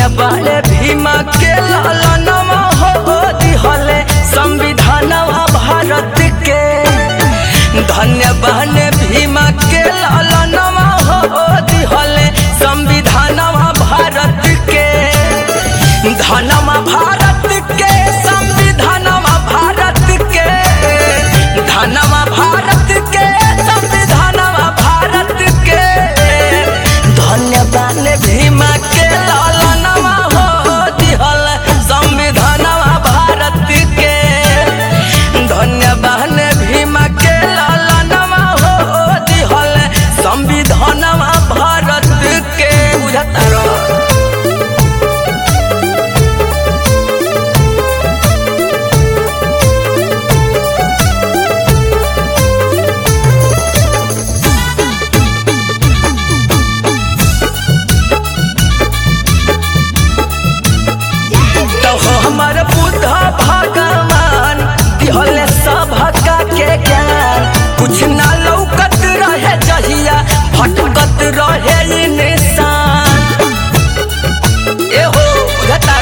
धन्य बाले भीमा के लालनवा हो दिहले संविधानवा भारत के धन्य बाले भीमा के लालनवा हो दिहले संविधानवा भारत के धनमा भारत के संविधानवा भारत के धनमा भारत के संविधानवा भारत के धन्यवाद भीमा के लालनवा हो दिहल संविधानवा भारत के धन्यवाद भीमा के लालनवा हो दिहल संविधानवा भारत के बुझता रहो तो हमर बुद्ध भगवान दिहले सभका के ज्ञान कुछ ना लौकत रहे जहिया भटकत रहे इंसान एहो बुझता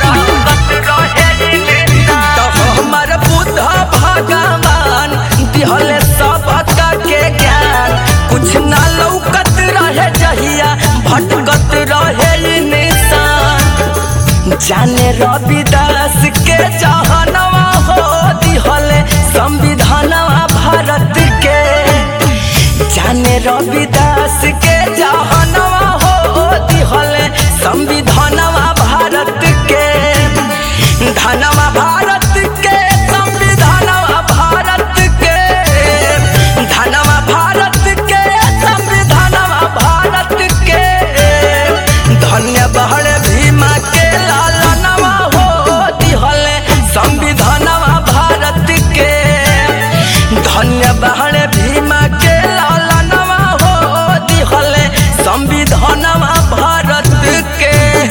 तो हमर बुद्ध भगवान दिहले सबका के ज्ञान कुछ ना लौकत रहे जहिया भटकत रहे इंसान जाने रविदास के जहनवा हो दिहले संविधानवा भारत के जाने रविदास के जहनवा हो दिहले संविधानवा भारत के धनवा भारत के संविधानवा भारत के धनवा भारत के संविधानवा भारत के धन्य बहड़ भीमा के लालनवा हो दिहले संविधानवा भारत के धन्य बहड़ भीमा के लालनवा हो दिहले संविधानवा भारत के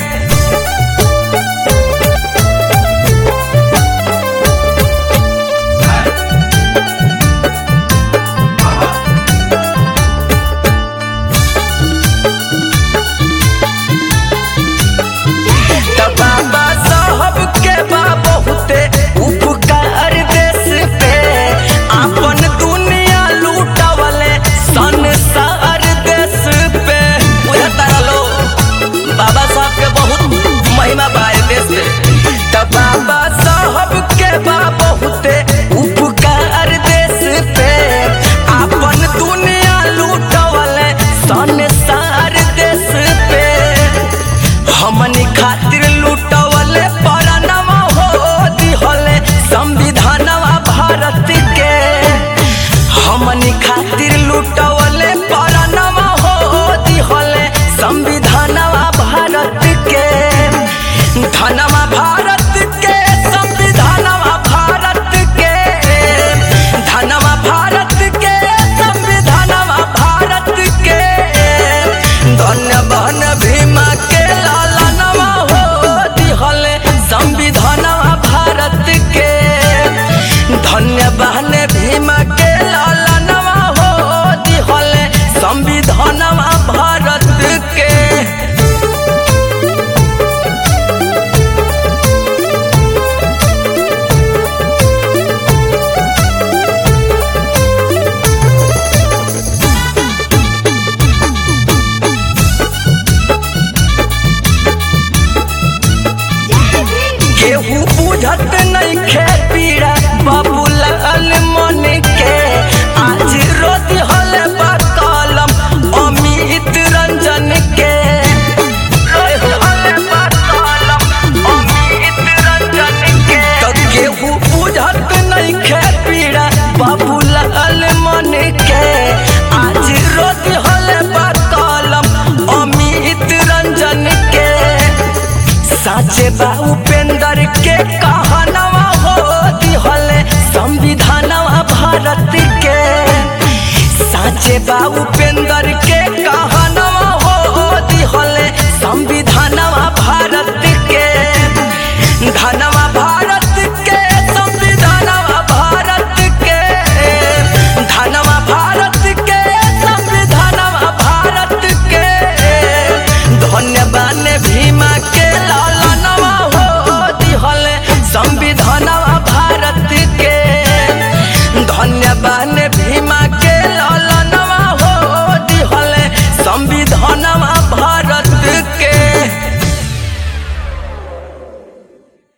त बाबा साहब के बा बहुते उपकार देश पे आपन दुनिया लूटवले संसार देश पे बुझता लो बाबा साहब के बहुत महिमा बा ए देश पे त बाबा साहब के बा बहुते उपकार देश पे आपन दुनिया लूटवले संसार देश पे हमनी खातिर लूटवले परानवा हो दिहले संविधानवा भारत के हमनी खातिर लूटवले परानवा हो दिहले संविधानवा भारत के धनवा भारत के संविधानवा भारत के धनवा भारत के संविधानवा भारत के धन्य बहन भीमा के लालनवा हो दिहले संविधानवा भारत के धन्य बहन भीमा के लालनवा हो दिहले संविधानवा भारत के केहू बुझत नहीं खे पीड़ा बाबूलाल मन के आज रोज हल कलम अमित रंजन के रोज हल कलम अमित रंजन के तो केहू बुझत नहीं खे पीड़ा बाबूलाल मन के आज रोज हल कलम अमित रंजन के साचे बा उपेंद्र के कहनवा हो दिहले संविधानवा भारत के साचे बा उपेंद्र के